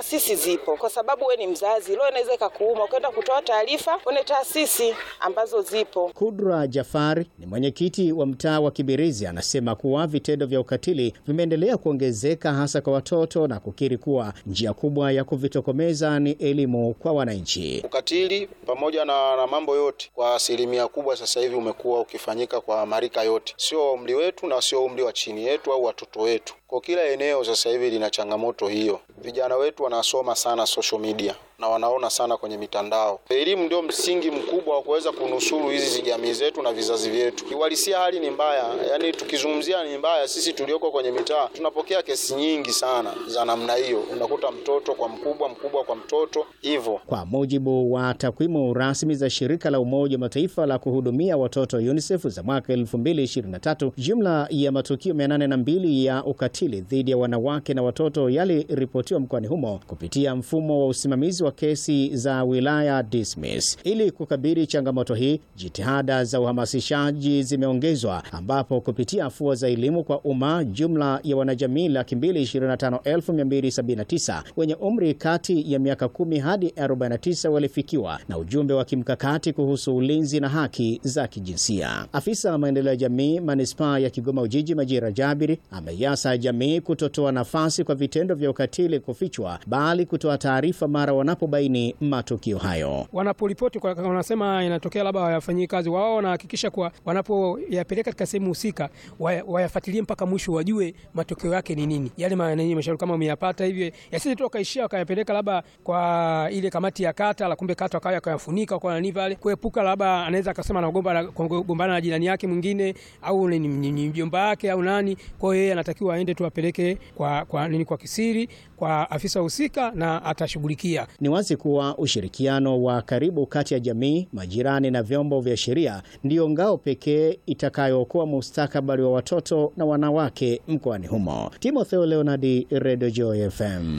taasisi zipo, kwa sababu we ni mzazi, leo inaweza ikakuuma ukaenda kutoa taarifa kwenye taasisi ambazo zipo. Kudra Jafari ni mwenyekiti wa mtaa wa Kibirizi, anasema kuwa vitendo vya ukatili vimeendelea kuongezeka hasa kwa watoto na kukiri kuwa njia kubwa ya kuvitokomeza ni elimu kwa wananchi. Ukatili pamoja na, na mambo yote kwa asilimia kubwa sasa hivi umekuwa ukifanyika kwa marika yote, sio umri wetu na sio umri wa chini yetu au watoto wetu. Kwa kila eneo sasa hivi lina changamoto hiyo. Vijana wetu wanasoma sana social media na wanaona sana kwenye mitandao. Elimu ndio msingi mkubwa wa kuweza kunusuru hizi jamii zetu na vizazi vyetu. Kiuhalisia hali ni mbaya, yaani tukizungumzia ni mbaya. Sisi tulioko kwenye mitaa tunapokea kesi nyingi sana za namna hiyo, unakuta mtoto kwa mkubwa, mkubwa kwa mtoto hivyo. Kwa mujibu wa takwimu rasmi za shirika la Umoja wa Mataifa la kuhudumia watoto UNICEF za mwaka 2023, jumla ya matukio 802 ya ukatili dhidi ya wanawake na watoto yaliripotiwa mkoani humo kupitia mfumo wa usimamizi wa kesi za wilaya Dismiss. Ili kukabili changamoto hii, jitihada za uhamasishaji zimeongezwa, ambapo kupitia afua za elimu kwa umma, jumla ya wanajamii laki mbili ishirini na tano elfu mia mbili sabini na tisa wenye umri kati ya miaka 10 hadi 49 walifikiwa na ujumbe wa kimkakati kuhusu ulinzi na haki za kijinsia. Afisa wa maendeleo ya jamii manispaa ya Kigoma Ujiji, Majira Jabiri, ameiasa jamii kutotoa nafasi kwa vitendo vya ukatili kufichwa, bali kutoa taarifa mara wanapobaini matukio hayo. Wanaporipoti wanasema inatokea labda wayafanyii kazi, wao wanahakikisha kuwa wanapoyapeleka katika sehemu husika wayafuatilie mpaka mwisho, wajue matokeo yake ni nini. Yale mashauri kama umeyapata hivyo, yasije tu wakaishia wakayapeleka labda kwa ile kamati ya kata, la kumbe kata wakawa wakayafunika kwa nani pale, kuepuka labda anaweza akasema anagombana na jirani yake mwingine au ni mjomba wake au nani. Kwa hiyo yeye anatakiwa aende tu apeleke kwa, kwa nini kwa kisiri kwa afisa husika na atashughulikia. Ni wazi kuwa ushirikiano wa karibu kati ya jamii, majirani na vyombo vya sheria ndiyo ngao pekee itakayookoa mustakabali wa watoto na wanawake mkoani humo. Timotheo Leonardi, Radio Joy FM.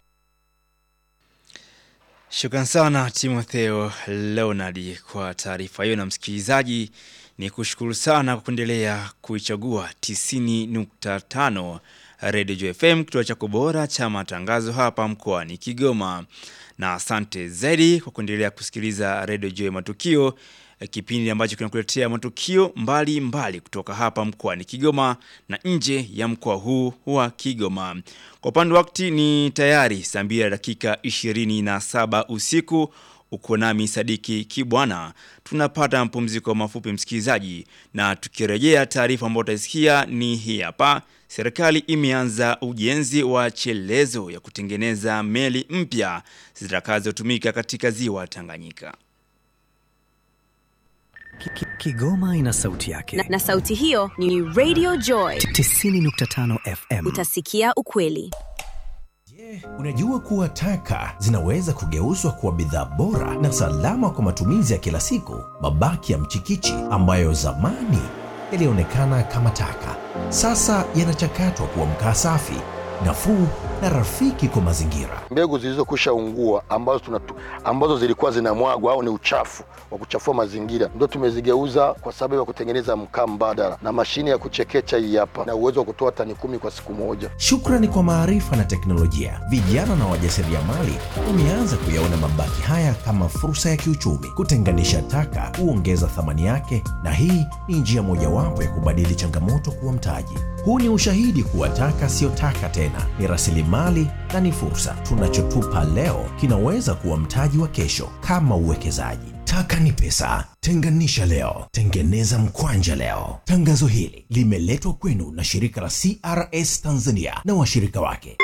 Shukran sana Timotheo Leonard kwa taarifa hiyo, na msikilizaji ni kushukuru sana kwa kuendelea kuichagua 90.5 Radio Joy FM, kituo chako bora cha matangazo hapa mkoani Kigoma, na asante zaidi kwa kuendelea kusikiliza Radio Joy Matukio, kipindi ambacho kinakuletea matukio mbalimbali mbali kutoka hapa mkoani Kigoma na nje ya mkoa huu wa Kigoma. Kwa upande wakati ni tayari saa mbili dakika 27 usiku. Uko nami Sadiki Kibwana, tunapata mapumziko mafupi msikilizaji, na tukirejea taarifa ambayo utaisikia ni hii hapa. Serikali imeanza ujenzi wa chelezo ya kutengeneza meli mpya zitakazotumika katika ziwa Tanganyika. Kigoma ina sauti yake na, na sauti hiyo ni Radio Joy 90.5 FM. Utasikia ukweli. Je, unajua kuwa taka zinaweza kugeuzwa kuwa bidhaa bora na salama kwa matumizi ya kila siku? Mabaki ya mchikichi ambayo zamani yalionekana kama taka, sasa yanachakatwa kuwa mkaa safi, nafuu na rafiki kwa mazingira. Mbegu zilizokwisha ungua ambazo, tunatu, ambazo zilikuwa zinamwagwa au ni uchafu wa kuchafua mazingira ndio tumezigeuza kwa sababu ya kutengeneza mkaa mbadala, na mashine ya kuchekecha hii hapa na uwezo wa kutoa tani kumi kwa siku moja. Shukrani kwa maarifa na teknolojia, vijana na wajasiriamali wameanza kuyaona mabaki haya kama fursa ya kiuchumi. Kutenganisha taka huongeza thamani yake, na hii ni njia mojawapo ya kubadili changamoto kuwa mtaji. Huu ni ushahidi kuwa taka siyo taka tena, ni rasilimali na ni fursa. Tunachotupa leo kinaweza kuwa mtaji wa kesho, kama uwekezaji. Taka ni pesa. Tenganisha leo, tengeneza mkwanja leo. Tangazo hili limeletwa kwenu na shirika la CRS Tanzania na washirika wake.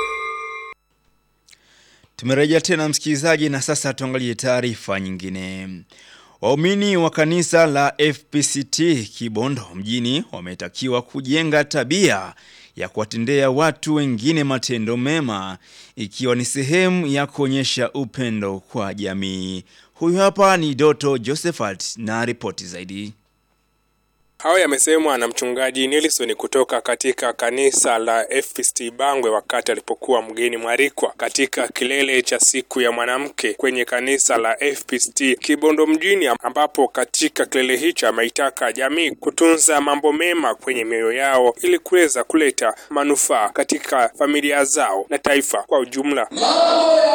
Tumerejea tena msikilizaji, na sasa tuangalie taarifa nyingine. Waumini wa kanisa la FPCT Kibondo mjini wametakiwa kujenga tabia ya kuwatendea watu wengine matendo mema ikiwa ni sehemu ya kuonyesha upendo kwa jamii. Huyu hapa ni Doto Josephat na ripoti zaidi. Hayo yamesemwa na mchungaji Nelson kutoka katika kanisa la FPCT Bangwe wakati alipokuwa mgeni mwalikwa katika kilele cha siku ya mwanamke kwenye kanisa la FPCT Kibondo mjini, ambapo katika kilele hicho ameitaka jamii kutunza mambo mema kwenye mioyo yao ili kuweza kuleta manufaa katika familia zao na taifa kwa ujumla.